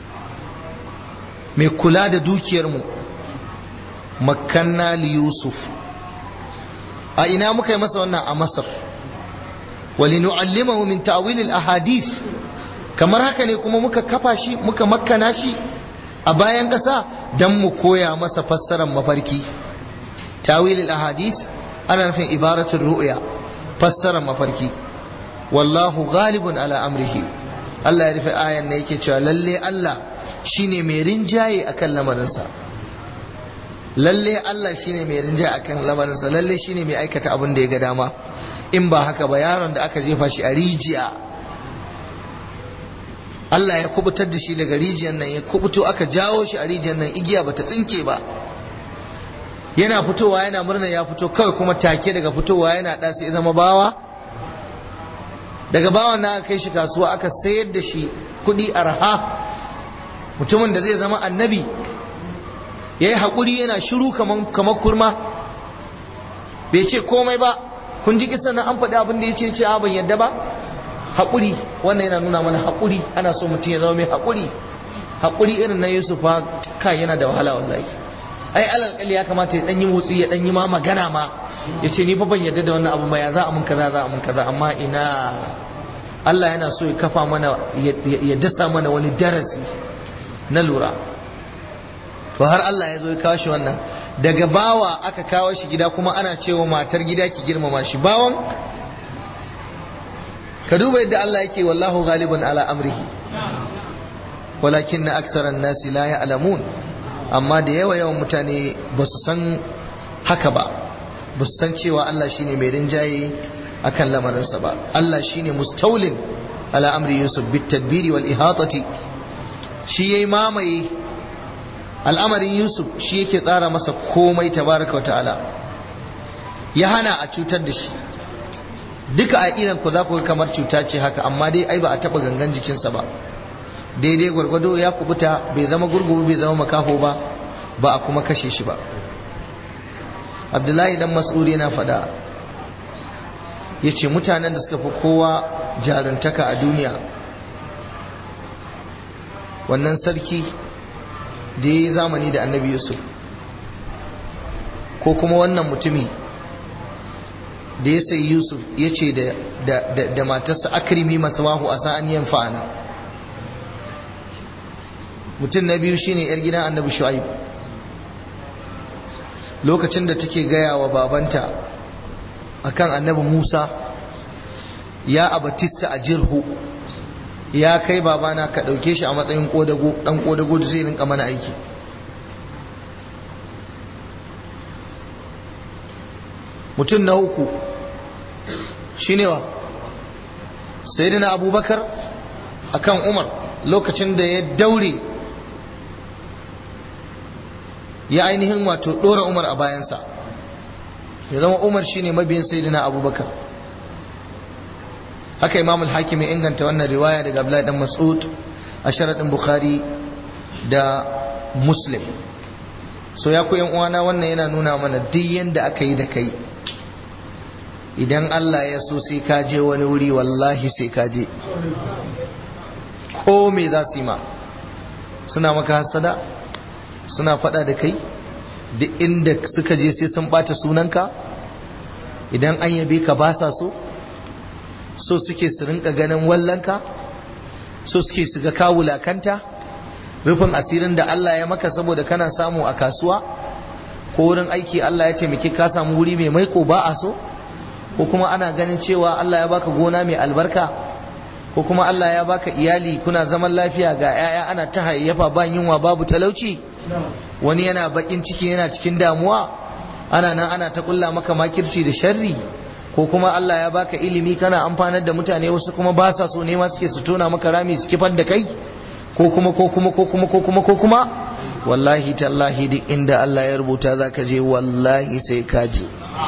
mai kula da dukiyarmu makanna li yusuf a ina muka yi masa wannan a masar walinu'allimahu min ta'wil al-ahadith kamar haka ne kuma muka kafa shi muka makkana shi a bayan ƙasa dan mu koya masa fassarar mafarki tawilil ahadis ana nufin ibaratul ru'ya fassarar mafarki wallahu ghalibun ala amrihi Allah ya rufe ayan ne yake cewa lalle Allah shine mai rinjaye akan lamarinsa lalle Allah shine mai rinjaye akan lamarinsa lalle shine mai aikata abin da ya ga dama in ba haka ba yaron da aka jefa shi a rijiya Allah ya kubutar da shi daga rijiyar nan ya kubuto aka jawo shi a rijiyar nan igiya bata tsinke ba yana fitowa yana murna ya fito kawai kuma take daga fitowa yana da sai zama bawa daga bawan na aka kai shi kasuwa aka sayar da shi kudi arha mutumin da zai zama annabi ya yi haƙuri yana shiru kamar kurma bai ce komai ba kun ji kisan nan an faɗi abin da ya ce ce ban yadda ba haƙuri wannan yana nuna mana haƙuri ana so mutum ya zama mai haƙuri haƙuri irin na yusuf fa kai yana da wahala wallahi ai alal ya kamata ya yi motsi ya yi ma magana ma ya ce ni fa ban yadda da wannan abu ma ya za a mun kaza za a mun kaza amma ina Allah yana so ya kafa mana ya dasa mana wani darasi na lura to har Allah ya zo ya kawo shi wannan daga bawa aka kawo shi gida kuma ana cewa matar gida ki girmama shi bawan ka duba yadda Allah yake wallahu ghalibun ala amrihi walakin na aksaran nasi la ya'lamun amma da yawa yawan mutane ba su san haka ba ba su san cewa Allah shine mai rinjaye akan lamarinsa ba Allah shine mustaulin ala amri yusuf bit tadbiri wal ihatati shi yayi mamaye al'amarin yusuf shi yake tsara masa komai tabaraka ta'ala ya hana a cutar da shi duka a iran ku za ku kamar cuta ce haka amma dai ai ba a taba gangan jikinsa ba daidai gwargwado ya kubuta bai zama gurgubu bai zama makaho ba ba a kuma kashe shi ba abdullahi dan mas'ud yana faɗa ya ce mutanen da suka fi kowa jaruntaka a duniya wannan sarki da ya yi zamani da annabi yusuf ko kuma wannan mutumi da ya sayi yusuf ya ce da matarsa akrimi masawahu a sa'an yin fa'ana mutum na biyu shine yar gidan annabi shu'aib lokacin da take gaya wa babanta akan annabi musa ya abatista a jirhu ya kai babana ka ɗauke shi a matsayin ɗan ƙodago da zai rinka mana aiki mutum na uku shi ne wa sai abubakar akan umar lokacin da ya daure ya ainihin wato ɗora umar a bayansa ya zama umar shine mabiyin sayyidina abubakar haka imam al-hakim ya inganta wannan riwaya daga abdullahi dan mas'ud a sharadin bukhari da muslim so ya ku yan uwana wannan yana nuna mana duk yanda aka yi da kai idan Allah ya so sai ka je wani wuri wallahi sai ka je ko me za su yi ma suna maka hasada suna fada da kai duk inda suka je sai sun bata sunanka idan an yabe ka ba sa so so suke su rinka ganin wallanka so suke su ga kawulakanta rufin asirin da Allah ya maka saboda kana samu a kasuwa ko wurin aiki Allah ya ce miki ka samu wuri mai maiko ba a so ko kuma ana ganin cewa Allah ya baka gona mai albarka ko kuma Allah ya baka iyali kuna zaman lafiya ga 'ya'ya ana ta hayayyafa ba yunwa babu talauci wani yana bakin ciki yana cikin damuwa ana nan ana ta kulla maka makirci da sharri ko kuma Allah ya baka ilimi kana amfanar da mutane wasu kuma ba sa so ne ma suke su tona maka rami su kifar da kai ko kuma ko kuma ko kuma ko kuma ko kuma wallahi tallahi duk inda Allah ya rubuta zaka je wallahi sai ka je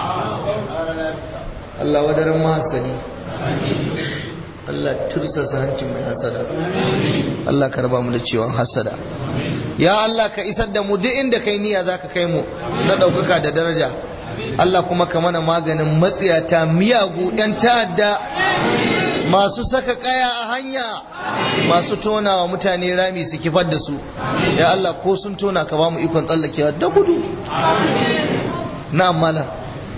Allah wadaran mahasani Allah tursasa hancin mai hasada Allah ka raba mu da ciwon hasada ya Allah ka isar da mu duk inda kai niyya zaka kai mu na ɗaukaka da daraja Allah kuma ka mana maganin matsiyata miyagu ɗan ta'adda masu saka kaya a hanya masu tona wa mutane rami su kifar da su ya Allah ko sun tona ka ba mu ikon tsallakewa da gudu na amala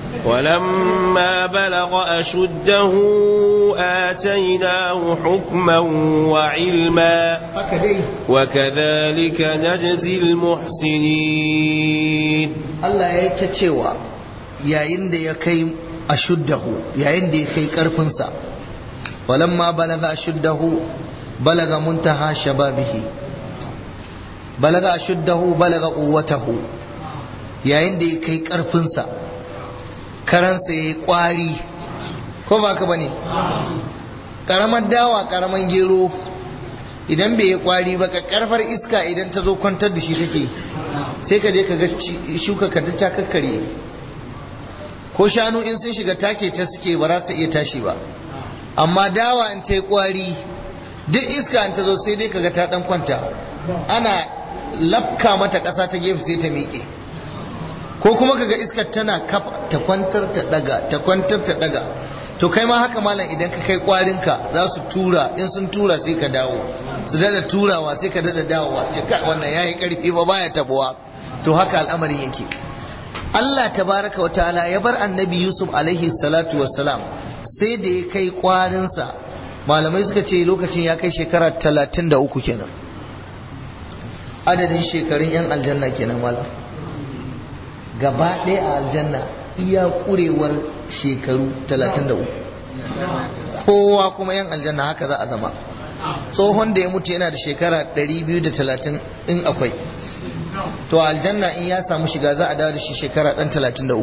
ولما بلغ أشده آتيناه حكما وعلما haka dai وكذلك نجزي المحسنين Allah ya yi ta cewa yayin da ya kai ashuddahu yayin da ya kai karfinsa walamma balaga ashuddahu balaga muntaha shababihi balaga ashuddahu balaga quwwatahu yayin da ya kai karfinsa karansa yayi kwari ko ba ka bane karamar dawa karamar gero idan bai yi kwari ba ka karfar iska idan ta zo kwantar da shi take sai ka je ka ga shuka ka ta kakkare ko shanu in sun shiga take ta suke ba za su iya tashi ba amma dawa in ta yi kwari duk iska in ta zo sai dai kaga ta dan kwanta ana lafka mata ƙasa ta gefe sai ta miƙe ko kuma kaga iskar tana kafa ta kwantar ta daga ta kwantar ta daga to kai ma haka malam idan ka kai kwarinka za su tura in sun tura sai ka dawo su dada turawa sai ka dada dawowa sai ka wannan yayi karfi ba baya tabuwa to haka al'amarin yake Allah tabaraka wa ta'ala ya bar annabi Yusuf alaihi salatu wassalam sai da ya kai kwarinsa malamai suka ce lokacin ya kai shekara talatin da uku kenan adadin shekarun yan aljanna kenan malam gaba ɗaya a aljanna iya ƙurewar shekaru talatin da uku kowa kuma yan aljanna haka za a zama tsohon da ya mutu yana da shekara 230 in akwai to aljanna in ya samu shiga za a dawo da shi shekara dan 33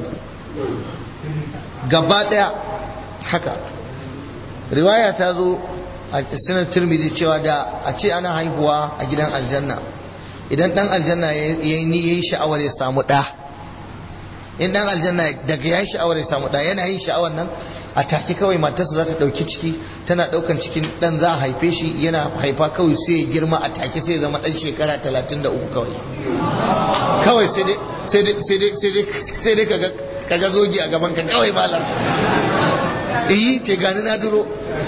gaba daya haka riwaya ta zo a sinar turmizi cewa da a ce ana haihuwa a gidan aljanna idan dan aljanna ya yi sha'awar ya samu ɗa in dan aljanna daga ya yi sha'awar ya samu ɗa yana yin sha'awar nan a take kawai matarsa za ta ɗauki ciki tana ɗaukan cikin ɗan za a haife shi yana haifa kawai sai ya girma a take sai ya zama ɗan shekara talatin da uku kawai kawai sai dai kaga zogi a gaban ka kawai malam iyi ce gani na duro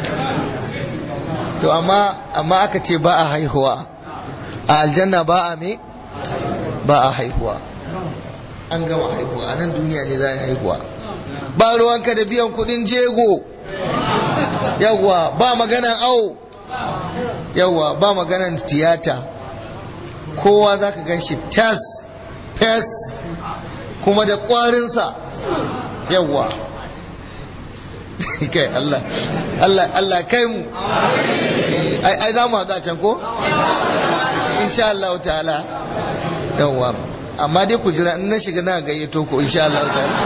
to amma amma aka ce ba a haihuwa a aljanna ba a me ba a haihuwa an gama haihuwa a nan duniya ne za a haihuwa ba ruwanka da biyan kudin jego yawwa ba maganan au yawwa ba maganan tiyata kowa za ka gan shi tas fes kuma da kwarinsa yawwa kai Allah Allah Allah kai mu ai za mu haɗu a can ko insha Allah ta'ala yawwa amma dai ku jira in na shiga na gayyato ku insha Allah ta'ala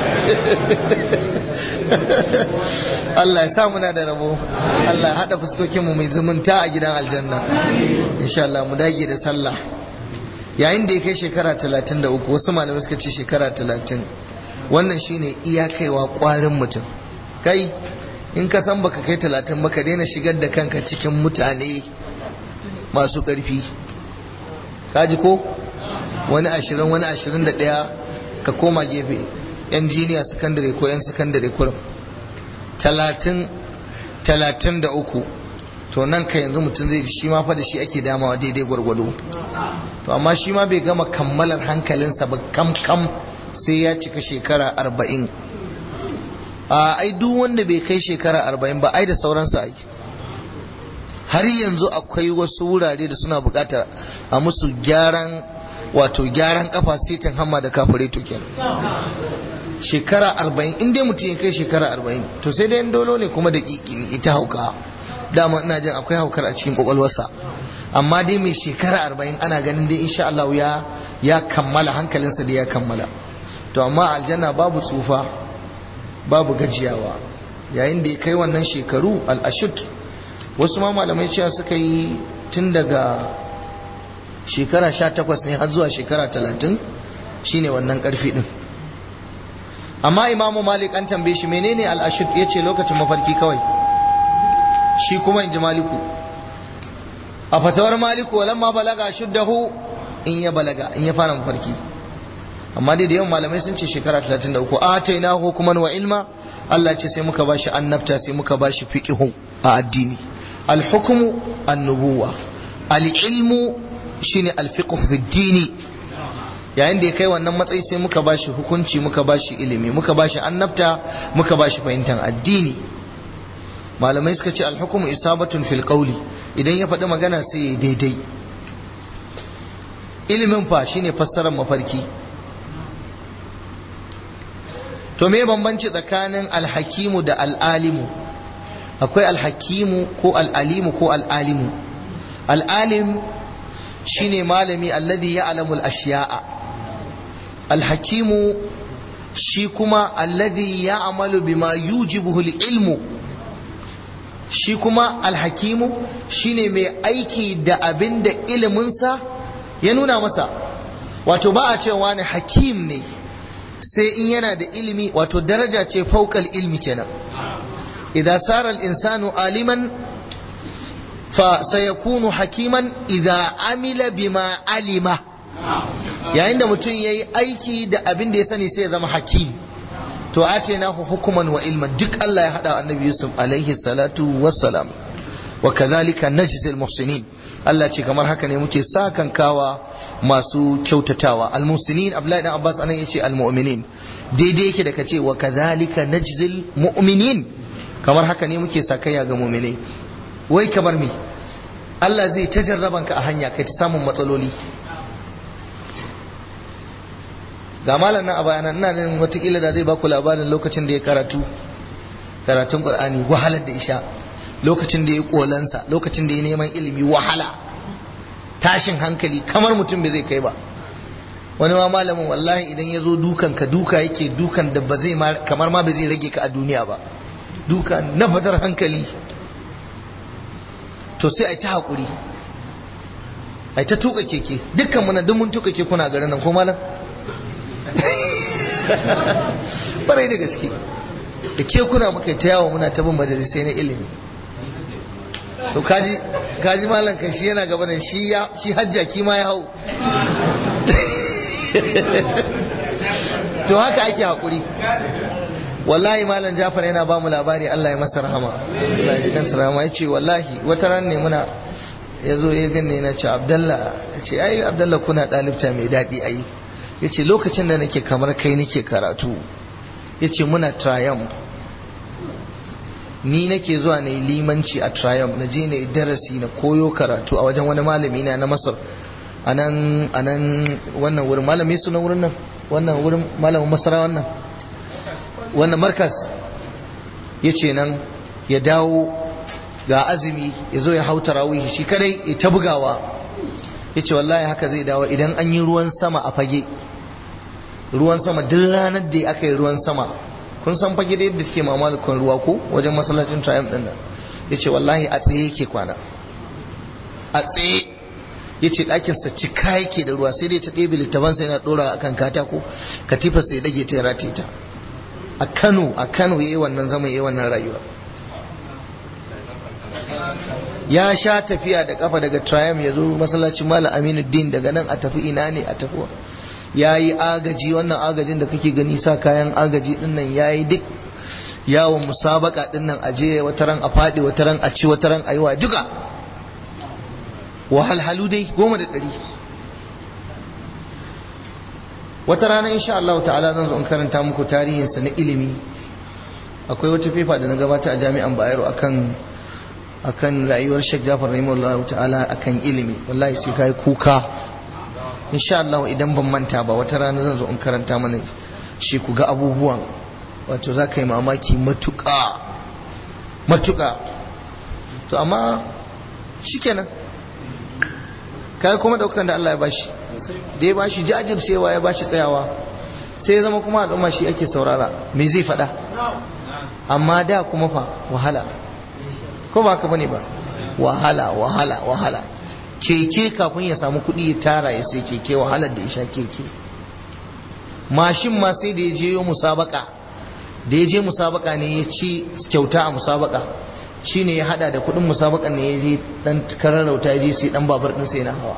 Allah ya sa muna da rabo Allah ya hada fuskokin mu mai zumunta a gidan aljanna insha Allah mu dage da sallah yayin da ya kai shekara 33 wasu malamai suka ce shekara 30 wannan shine iyakaiwa kwarin mutum kai in ka san baka kai 30 baka daina shigar da kanka cikin mutane masu ƙarfi kaji ko wani ashirin wani ashirin da ɗaya ka koma gefe yan jiniya sakandare ko yan sakandare kurum talatin talatin da uku to nan ka yanzu mutum zai shi ma fa da shi ake damawa daidai gwargwado to amma shi ma bai gama kammalar hankalinsa ba kam kam sai ya cika shekara arba'in a ai duk wanda bai kai shekara arba'in ba ai da sauransa ai har yanzu akwai wasu wurare da suna bukatar a musu gyaran wato gyaran kafa sitin hamma da kafare to kenan shekara arba'in in dai mutum ya kai shekara arba'in to sai dai dolo ne kuma da kiki ita hauka dama ina jin akwai haukar a cikin kwakwalwarsa amma dai mai shekara arba'in ana ganin dai insha Allah ya ya kammala hankalinsa da ya kammala to amma aljanna babu tsufa babu gajiyawa yayin da ya kai wannan shekaru al-ashud wasu ma malamai cewa suka yi tun daga shekara sha takwas ne har zuwa shekara talatin shine wannan karfi din amma imamu malik an tambaye shi menene al'ashud ya ce lokacin mafarki kawai shi kuma in ji maliku a fatawar maliku walamma balaga shuddahu in ya balaga in ya fara mafarki amma dai da yawan malamai sun ce shekara 33 atainahu hukuman wa ilma Allah ce sai muka bashi annabta sai muka bashi fiqhu a addini al-hukmu an-nubuwa al-ilmu shine al-fiqh fi dini yayin da ya kai wannan matsayi sai muka bashi hukunci muka bashi ilimi muka bashi annabta muka bashi fahimtar addini malamai suka ce alhukumu isabatun fil qawli idan ya faɗi magana sai ya daidai ilimin fa shine fassarar mafarki to me bambanci tsakanin alhakimu da al'alimu akwai alhakimu ko al'alimu ko al'alimu al'alim shine malami alladhi ya'lamu al-ashya'a alhakimu shi kuma alladhi ya'malu bima yujibuhu al-ilmu shi kuma alhakimu shine mai aiki da abin da iliminsa ya nuna masa wato ba a cewa ne hakim ne sai in yana da ilimi wato daraja ce faukal ilmi kenan idza sara al-insanu aliman fa sayakunu hakiman idza amila bima alima yayin da mutum yayi aiki da abin da ya sani sai ya zama hakim to atainahu hukuman wa ilman duk Allah ya hada annabi Yusuf alaihi salatu wassalam wa kadhalika najzil muhsinin Allah ce kamar haka ne muke sakan kawa masu kyautatawa almusinin Abdullahi dan Abbas anan yace almu'minin daidai yake da kace wa kadhalika najzil mu'minin kamar haka ne muke sakayya ga mu'minai wai kamar me Allah zai ta jarraban ka a hanya kai ta samun matsaloli ga malam nan a bayana ina nan watakila da zai baku labarin lokacin da ya karatu karatun Qur'ani wahalar da isha lokacin da ya kolansa lokacin da ya neman ilimi wahala tashin hankali kamar mutum bai zai kai ba wani ma malamin wallahi idan ya zo dukan ka duka yake dukan da ba zai kamar ma bai zai rage ka a duniya ba duka na fadar hankali to sai a ta haƙuri a ta tuka keke dukkan muna duk mun tuka kekuna garin nan ko malam barai da gaske da kekuna muka ta yawo muna ta bin majalisai na ilimi to kaji kaji malam kan shi yana gaba da shi ya shi hajjaki ma ya hau to haka ake hakuri wallahi malam Jafar yana ba mu labari Allah ya masa rahama Allah ya ji kansa rahama ya ce wallahi wata ran ne muna ya zo ya ganne na ce Abdallah ya ce ai Abdallah kuna ɗalibta mai daɗi ai ya ce lokacin da nake kamar kai nake karatu ya ce muna triumph ni nake zuwa na yi limanci a triumph na je na yi darasi na koyo karatu a wajen wani malami na na masar a nan wannan wurin malami suna wurin nan wannan wurin malamin masara wannan wannan markas ya ce nan ya dawo ga azumi ya zo ya hau tarawih shi kadai ya ta bugawa ya ce wallahi haka zai dawo idan an yi ruwan sama a fage ruwan sama duk ranar da aka yi ruwan sama kun san fage da yadda suke mamalukun ruwa ko wajen masallacin triumph din nan ya ce wallahi a tsaye yake kwana a tsaye ya ce ɗakinsa cika yake da ruwa sai dai ta ɗebe littafansa yana ɗora a kan katako katifa sai dage ta rataye ta a kano a kano ya yi wannan zama ya yi wannan rayuwa ya sha tafiya da kafa daga triumph ya zo masallacin malam aminu din daga nan a tafi ina ne a tafi ya yi agaji wannan agajin da kake gani sa kayan agaji dinnan ya yi duk yawon musabaka dinnan a je wata ran a faɗi wata ran a ci wata ran a yi wa duka wahalhalu dai goma da ɗari wata rana insha Allah ta'ala zan zo in karanta muku tarihinsa na ilimi akwai wata fefa da na gabata a jami'an Bayero akan akan rayuwar Sheikh Jafar rahimahullahu ta'ala akan ilimi wallahi sai kai kuka insha Allah idan ban manta ba wata rana zan zo in karanta mana shi ku ga abubuwan wato za ka yi mamaki matuƙa matuƙa to amma shikenan kai kuma daukan da Allah ya bashi da ya bashi jajircewa ya bashi tsayawa sai ya zama kuma al'umma shi ake saurara me zai faɗa amma da kuma fa wahala ko ba ka bane ba wahala wahala wahala keke kafin ya samu kuɗi ya tara ya sai keke wahalar da ya sha keke mashin ma sai da ya je yo musabaka da ya je musabaka ne ya ci kyauta a musabaka shine ya hada da kuɗin musabakan ne ya je dan kararauta ya je sai dan babar din sai na hawa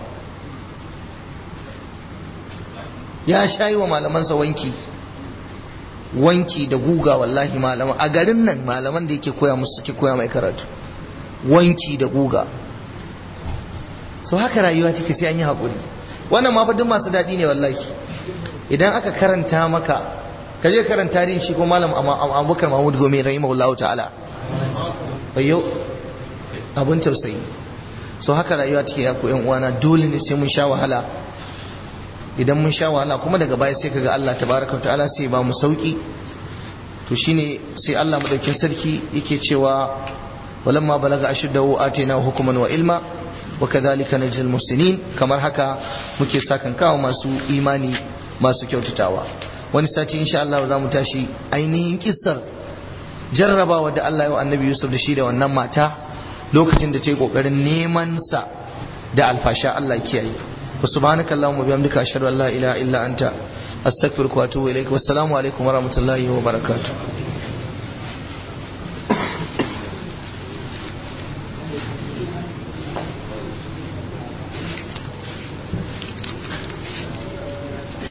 ya shayi wa malamansa wanki wanki da guga wallahi malaman a garin nan malaman da yake koya musu suke koya mai karatu wanki da guga so haka rayuwa take sai an yi haƙuri wannan ma fa duk masu daɗi ne wallahi idan aka karanta maka ka je karanta tarihin shi ko malam abubakar mahmud gome rahimahullahu ta'ala bayyo abun tausayi so haka rayuwa take ya yan uwana dole ne sai mun sha wahala idan mun sha wahala kuma daga baya sai kaga Allah tabaraka wa ta'ala sai ba mu sauki to shine sai Allah madaukin sarki yake cewa walamma balaga ashuddahu atina hukuman wa ilma wa kadhalika najzil muhsinin kamar haka muke sakan kawo masu imani masu kyautatawa wani sati insha Allah za mu tashi ainihin kissar jarrabawa da Allah ya wa annabi Yusuf da shi da wannan mata lokacin da ta yi kokarin neman sa da alfasha Allah kiyaye wa subhanaka allahumma bihamdika ashhadu an la ilaha illa anta astaghfiruka wa atubu ilaik wassalamu alaikum wa rahmatullahi wa barakatuh